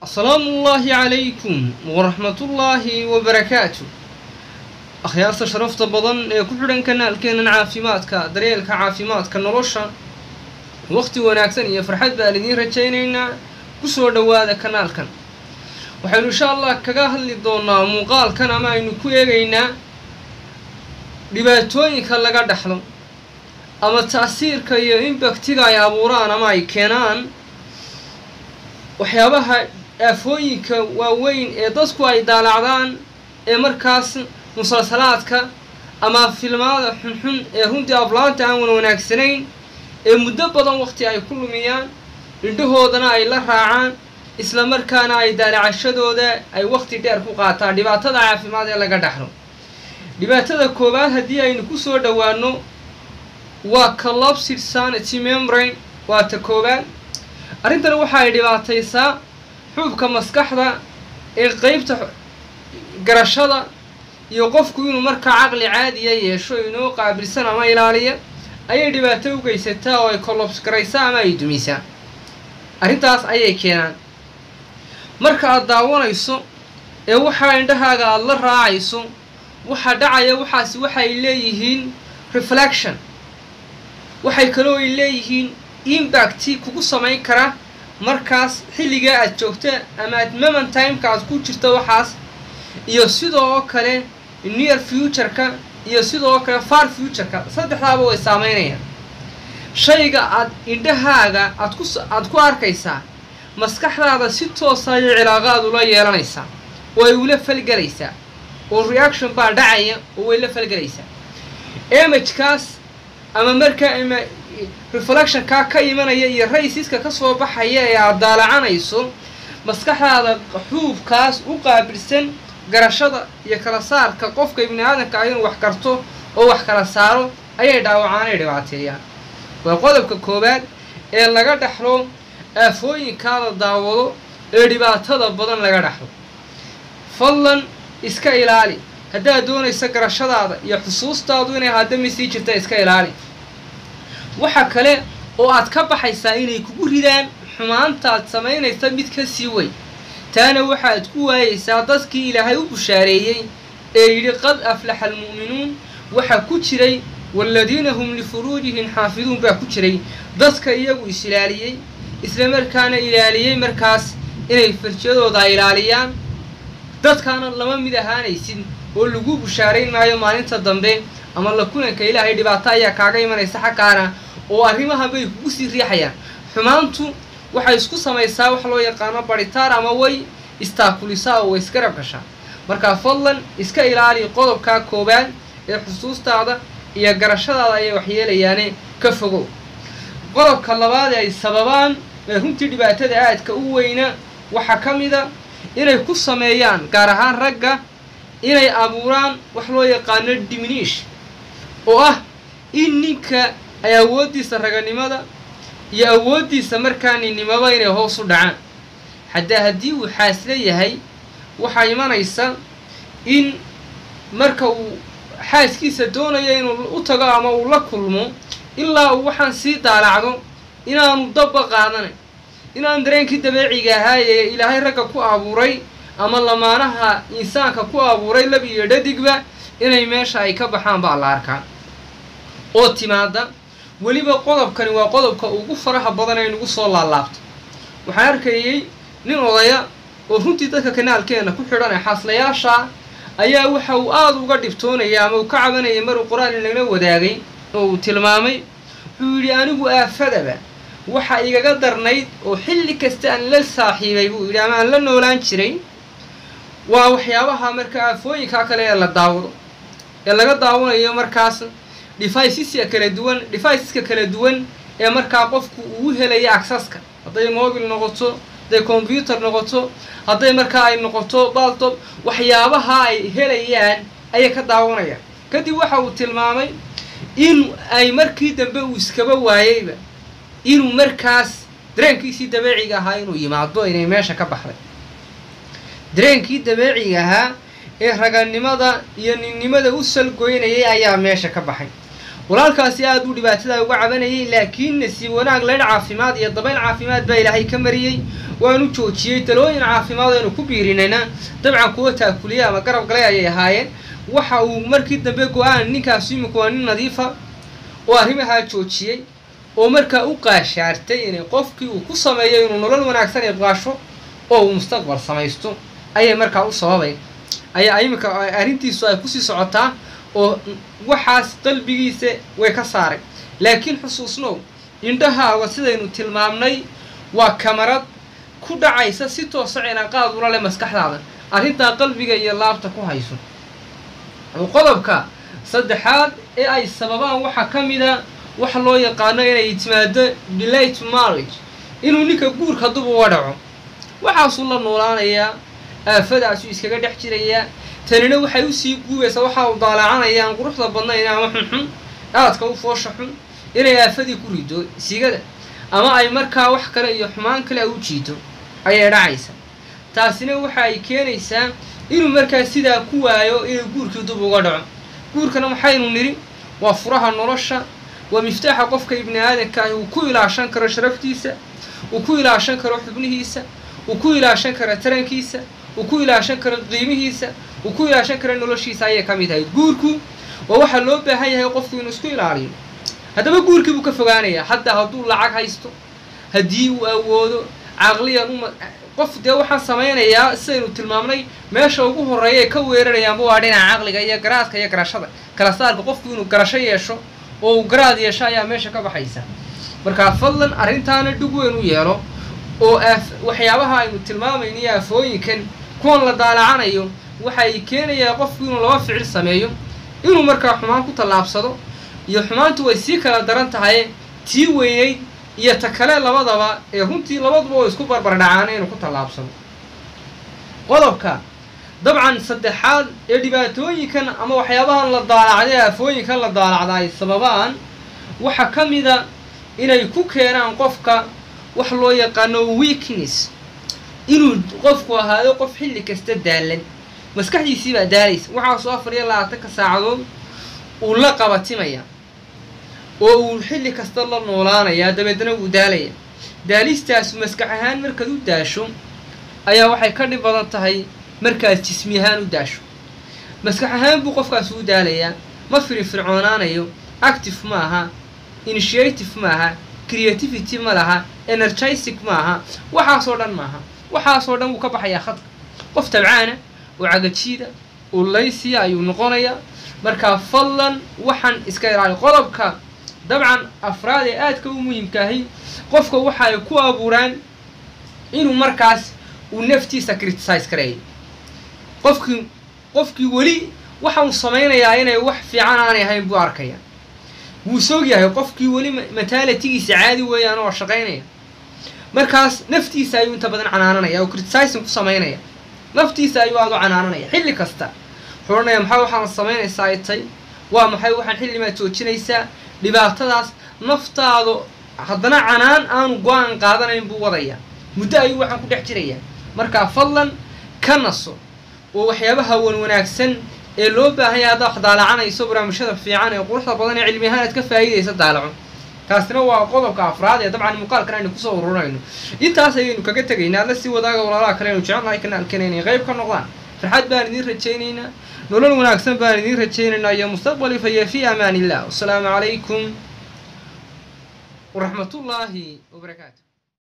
asalaamu ullaahi calaykum waraxmatullaahi wabarakaatu akhyaarta sharafta badan ee ku xidhan kanaalkeenan caafimaadka daryeelka caafimaadka nolosha wakhti wanaagsan iyo farxad baan idiin rajaynaynaa ku soo dhowaada kanaalkan waxaynu insha allah kaga hadli doonaa muuqaalkan ama aynu ku eegaynaa dhibaatooyinka laga dhaxlo ama taasiirka iyo imbaktiga ay abuuraan ama ay keenaan waxyaabaha aafooyinka waaweyn ee dadku ay daalacdaan ee markaas musalsalaadka ama filmaada xunxun ee runtii aflaanta aan wan wanaagsanayn ee muddo badan waqti ay ku lumiyaan indhahoodana ay la raacaan isla markaana ay daalacashadooda ay waqti dheer ku qaataan dhibaatada caafimaad ee laga dhaxlo dhibaatada koowaad haddii aynu ku soo dhowaano waa collapsed sanity membrane waa ta koowaad arrintani waxa ay dhibaataysaa xuubka maskaxda ee qeybta garashada iyo qofku inuu markaa caqli caadiya yeesho inoo qaabilsan ama ilaaliya ayay dhibaato u geysataa oo ay collobs garaysaa ama ay dumisaa arrintaas ayay keenaan marka aad daawanayso ee waxaa indhahaaga aada la raacayso waxaa dhacaya waxaasi waxay leeyihiin reflection waxay kaloo ay leeyihiin imbacti kugu samayn kara markaas xilligaa aad joogta ama ad moment timeka aad ku jirto waxaas iyo sidoo kale near futureka iyo sidoo kale far futureka saddexdaaba way saameynayaan shayga aad indhahaaga aad ku aad ku arkaysaa maskaxdaada si toosa ayay cilaaqaad ula yeelanaysaa oo ay ula falgelaysaa oo reaction baa dhacaya oo way la falgelaysaa imagekaas ama markaa ima reflectionkaa ka imanaya iyo raysiska ka soo baxaya ee aad daalacanayso maskaxdaada xuubkaas u qaabilsan garashada iyo kala saarka qofka ibni aadamka ah inuu wax karto oo wax kala saaro ayay dhaawacaan ay dhibaateeyaan waa qodobka koowaad ee laga dhaxlo aafooyinkaa la daawado ee dhibaatada badan laga dhaxlo fadlan iska ilaali haddaad doonaysa garashadaada iyo xusuustaadu inay haddami sii jirta iska ilaali waxa kale oo aad ka baxaysaa inay kugu ridaan xumaantaad samaynaysa mid ka sii weyn taana waxaad ku waayaysaa dadkii ilaahay u bushaareeyey ee yidhi qad aflaxa almu'minuun waxaa ku jiray waaladiina hum lifuruujihim xaafiduun baa ku jiray dadka iyagu is ilaaliyey isla markaana ilaaliyey markaas inay farjadooda ilaaliyaan dadkaana lama mid ahaanaysid oo lagu bushaarayn maayo maalinta dambe ama la kulanka ilaahay dhibaato ayaa kaaga imanaysa xaggaana oo arrimaha bay kugu sii riixayaan xumaantu waxay isku samaysaa wax loo yaqaano baritaar ama way istaakulisaa oo way isgarab gashaa markaa fadlan iska ilaali qodobkaa koowaad ee xusuustaada iyo garashadaada ayay waxyeelayaane ka fogow qodobka labaad ee ay sababaan ee runtii dhibaatada aadka u weyna waxaa ka mida inay ku sameeyaan gaar ahaan ragga inay abuuraan wax loo yaqaano diminish oo ah in ninka ay awooddiisa raganimada iyo awooddiisa markaa ninnimaba inay hoos u dhacaan haddaa haddii uu xaasla yahay waxaa imanaysa in marka uu xaaskiisa doonayo inuu u tago ama uu la kulmo ilaa uu waxaan sii daalacdo inaanu dabba qaadanayn inaan dareenkii dabeeciga ahaa ee ilaahay ragga ku abuuray ama lamaanaha insaanka ku abuuray lab iyo dhadigba inay meesha ay ka baxaan baa la arkaa oo timaada weliba qodobkani waa qodobka ugu faraha badan ay nagu soo laalaabto waxaan arkayey nin odaya oo runtii dadka kanaalkeena ku xidhan ee xaaslayaasha ayaa waxa uu aada uga dhibtoonaya ama uu ka cabanayay maruu qor-aan inagala wadaagay oo uu tilmaamay wuxuu yidhi anigu aafadaba waxa igaga darnayd oo xilli kasta aan la saaxiibay buu yidhi ama aan la noolaan jiray waa waxyaabaha marka aafooyinkaa kale ee la daawado ee laga daawanayo markaas deviceska kala duwan deviceska kala duwan ee markaa qofku uu helaya acceska hadday mobil noqoto hadday combyuter noqoto hadday markaa ay noqoto baltob waxyaabaha ay helayaan ayay ka daawanayaan kadib waxa uu tilmaamay in ay markii dambe uu iskaba waayeyba inuu markaas dareenkiisii dabeeciga ahaa inuu yimaado inay meesha ka baxday dareenkii dabeeciga ahaa ee raganimada iyo ninnimada u salgoynayay ayaa meesha ka baxay walaalkaasi aada uu dhibaatada uga cabanayay laakiin nasiib wanaag leyn caafimaad iyo dabayl caafimaad baa ilaahay ka mariyey waanu joojiyey talooyin caafimaad aynu ku biirinayna dabcan kuwa taakuliya ama garab galay ayay ahaayeen waxa uu markii dambe go-aan ninkaas imika waa nin nadiifa oo arrimahaa joojiyey oo markaa u qaashaartay inay qofkii uu ku sameeyo inuu nolol wanaagsan iqaasho oo uu mustaqbal samaysto ayay markaa u sababay ayaa iminka arrintiisu ay kusii socotaa oo waxaas qalbigiisa way ka saaray laakiin xusuusnow indhahaaga sidaynu tilmaamnay waa kamarad ku dhacaysa si toosa cilaaqaad ula leh maskaxdaada arrintaa qalbiga iyo laabta ku hayso qodobka saddexaad ee ay sababaan waxaa ka mida waxa loo yaqaano inay timaado delate marriage inuu ninka guurka dub uga dhaco waxaasuu la noolaanayaa aafadaasuu iskaga dhex jirayaa tanina waxay usii guubaysaa waxa u daalacanayaan quruxda badnayn ama xunxun aadka u foosha xun inay aafadii ku rido sigada ama ay markaa wax kale iyo xumaan kale u jiito ayay dhacaysa taasina waxa ay keenaysaa inuu markaa sidaa ku waayo inuu guurkii dub uga dhaco guurkana maxaynu nidhi waa furaha nolosha waa miftaaxa qofka ibni aadanka ahi uu ku ilaashan karo sharaftiisa uu ku ilaashan karo xubnihiisa uu ku ilaashan karo tarankiisa uu ku ilaashan karo qiimihiisa uu ku ilaashan karo noloshiisa ayay ka mid tahay guurku waa waxaa loo baahan yahay qofku inuu isku ilaaliyo haddaba guurkii buu ka fogaanayaa hadda hadduu lacag haysto haddii uu awoodo caqliyan uma qof dee waxaan samaynayaa sidaynu tilmaamnay meesha ugu horreeya ay ka weerarayaanba waa dhinaca caqliga iyo garaadka iyo garashada kala saarka qofku inuu garasho yeesho oo uu garaad yeesho ayaa meesha ka baxaysa markaa fadlan arrintaana dhug weyn u yeelo oo aaf waxyaabaha aynu tilmaamayno iyo aafooyinkan kuwan la daalacanayo waxay keenayaa qofku inuu laba ficil sameeyo inuu markaa xumaan ku tallaabsado iyo xumaantu way sii kala daran tahay tii weynayd iyo ta kale labadaba ee runtii labaduba oo isku barbardhacaan inuu ku tallaabsado qodobka dabcan saddexaad ee dhibaatooyinkan ama waxyaabahan la daalacday aafooyinkan la daalacda ay sababaan waxaa ka mida inay ku keenaan qofka wax loo yaqaano weakness inuu qofku ahaado qof xilli kasta daalan maskaxdiisii baa daalaysa waxaasoo afar iyo labaatanka saacadood uu la qabatimaya oo uu xilli kasta la noolaanayaa dabeedna wuu daalaya daalistaasu maskax ahaan markaad u daasho ayaa waxay ka dhib badan tahay markaad jismi ahaan u daasho maskax ahaan buu qofkaas u daalayaa ma firinfircoonaanayo active ma aha initiative ma aha creativity ma laha energistic ma aha waxaasoo dhan maaha waxaasoo dhan wuu ka baxayaa khadka qof tabcaana oo cagajiida oo laysiya ayuu noqonayaa markaa fadlan waxaan iska ilaali qodobka dabcan afraad ee aadka u muhiimkaahi qofka waxa ay ku abuuraan inuu markaas uu naftiisa criticise kareeyo qofkii qofkii weli waxa uu samaynayaa inay wax fiican aanay ahayn buu arkaya wuu soog yahay qofkii weli mataalatigiisa caadi weeyaan oo shaqaynaya markaas naftiisa ayuu inta badan canaananaya oo criticizing ku samaynaya naftiisa ayuu aada u canaananaya xilli kasta wuxuu odhanaya maxaa waxaan samaynaysaa ay tay waa maxay waxaan xillimaad joojinaysaa dhibaatadaas naftaadu haddana canaan aanu go-aan qaadanayn buu wadaya muddo ayuu waxaan ku dhex jirayaa markaa fadlan ka naso oo waxyaabaha wan wanaagsan ee loo baahan yahay haddaa wax daalacanayso barnaamijyada fiican ee quruxda badan ee cilmi ahaan aad ka faa'iidaysa daalaco kaasina waa qodobka afraad ee dabcan muuqaalkan aynu kusoo ururayno intaas ayaynu kaga tegaynaa la sii wadaaga walaalaha kale aynu jecelnahay kanaalkena inay qayb ka noqdaan farxad baan idiin rajaynaynaa nolol wanaagsan baan idiin rajaynaynaa iyo mustaqbali faya fi amaan illah wasalaamu calaykum waraxmatullaahi wabarakaatu